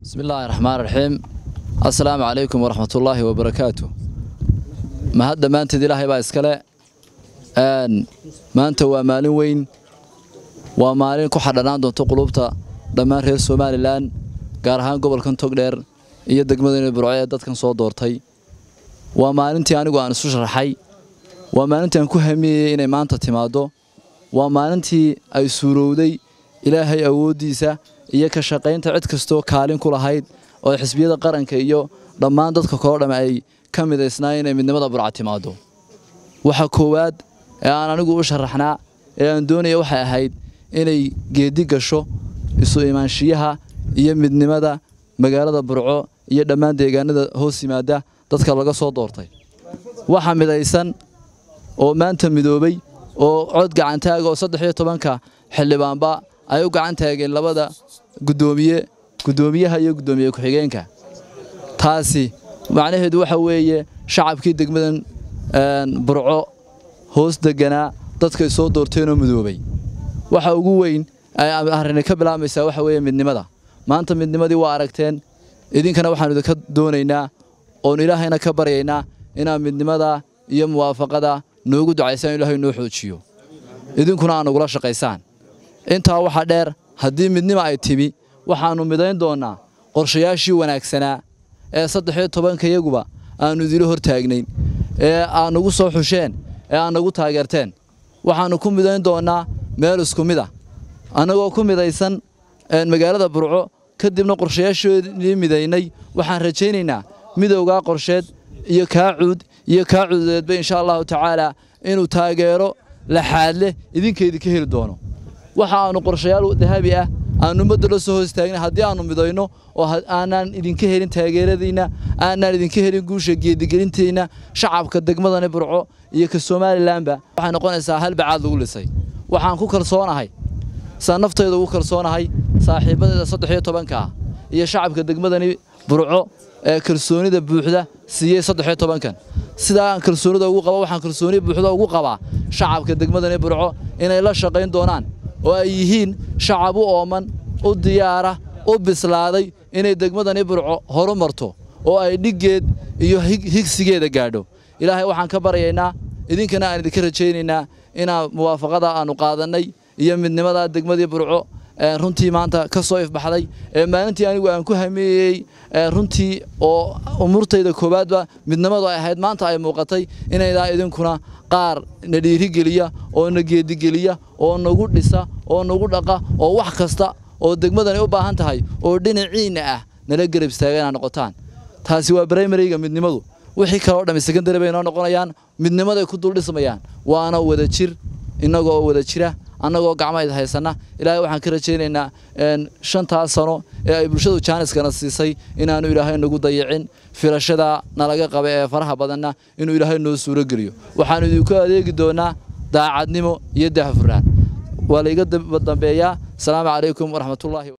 bismi illaahi raxmaan raxiim assalaamu calaykum waraxmatullaahi wabarakaatu mahad dhammaanteed ilaahay baa iskale maanta waa maalin weyn waa maalin ku xadhanaan doonto qulubta dhammaan reer somalilan gaar ahaan gobolkan togdheer iyo degmadani burco ee dadkan soo doortay waa maalintii anigu aan isu sharaxay waa maalintii aan ku hamiyeyey inay maanta timaaddo waa maalintii ay suurowday ilaahay awooddiisa iyo ka shaqaynta cid kastoo kaalin ku lahayd oo xisbiyada qaranka iyo dhammaan dadka kaloo dhamme ay ka midaysnaayeen inay midnimada burca timaaddo waxa koowaad ee aan anigu u sharaxnaa ee aan doonaya waxay ahayd inay geedi gasho isu imaanshiyaha iyo midnimada magaalada burco iyo dhammaan deegaanada hoos yimaada dadka laga soo doortay waxa midaysan oo maanta midoobay oo cod gacantaaga oo saddex iyo tobanka xildhibaanba ay u gacan taageen labada gudoomiye guddoomiyaha iyo guddoomiye ku-xigeenka taasi macnaheedu waxa weeye shacabkii degmadan burco hoos deganaa dadkay soo doorteenoo midoobay waxa ugu weyn ay arrini ka bilaabmaysaa waxa weeye midnimada maanta midnimadii waa aragteen idinkana waxaanu idinka doonaynaa oon ilaahayna ka baryaynaa inaad midnimada iyo muwaafaqada noogu ducaysaan ilaahay noo xoojiyo idinkuna aad nagula shaqaysaan intaa waxaa dheer haddii midnimo ay timi waxaannu midayn doonnaa qorshayaashii wanaagsanaa ee saddexiyo tobankayaguba aannu idila hor taagnayn ee aad nagu soo xusheen ee aad nagu taageerteen waxaannu ku midayn doonnaa meel isku mid ah annagoo ku midaysan magaalada burco kadibna qorshayaashoodii midaynay waxaan rajaynaynaa midowgaa qorsheed iyo kaa cuud iyo kaa cuudeedba insha allahu tacaalaa inuu taageero laxaad leh idinkaydinka heli doono waxa aannu qorshayaal dahabi ah aannu ummadda la soo hoos taagna haddii aannu midayno oo aanaan idinka helin taageeradiinna aanaan idinka helin guusha geedigelinteenna shacabka degmadani burco iyo ka somalilanba waxay noqonaysaa hal bacaad lagu lisay waxaan ku kalsoonahay saa naftayda ugu kalsoonahay saaxiibadeeda saddex iyo tobankaa iyo shacabka degmadani burco ee kalsoonida buuxda siiyey saddex iyo tobankan sidaa aan kalsoonida ugu qaba waxaan kalsooni buuxda ugu qabaa shacabka degmadani burco inay la shaqayn doonaan oo ay yihiin shacab u ooman u diyaara u bislaaday inay degmadani burco horu marto oo ay dhiggeed iyo higsigeeda gaadho ilaahay waxaan ka baryaynaa idinkana aan idinka rajaynaynaa inaa muwaafaqada aannu qaadannay iyo midnimada degmadii burco runtii maanta ka soo ifbaxday ee maalintii anigu aan ku hameeyey runtii oo umurtayda koowaadba midnimadu ay ahayd maanta ay muuqatay inaydaa idinkuna qaar na dhiirigeliya oo na geedigeliya oo nagu dhisa oo nagu dhaqa oo wax kasta oo degmadani u baahan tahay oo dhinaciinna ah nala garab istaaga inaad noqotaan taasi waa brimaryga midnimadu wixii kaleo dhammi secondary bay noo noqonayaan midnimaday ku dul dhismayaan waana wada jir innagoo wada jira annagoo gacmahayd haysanna ilaahay waxaan ka rajaynaynaa shantaas sano ee ay bulshadu jaaniskana siisay inaannu ilaahay nagu dayicin filashada nalaga qaba ee faraha badanna inuu ilaahay noo suuro geliyo waxaannu idinku adeegi doonaa daacadnimo iyo dahfurnaan waa layga dambeeyaa asalaamu calaykum waraxmatullaahi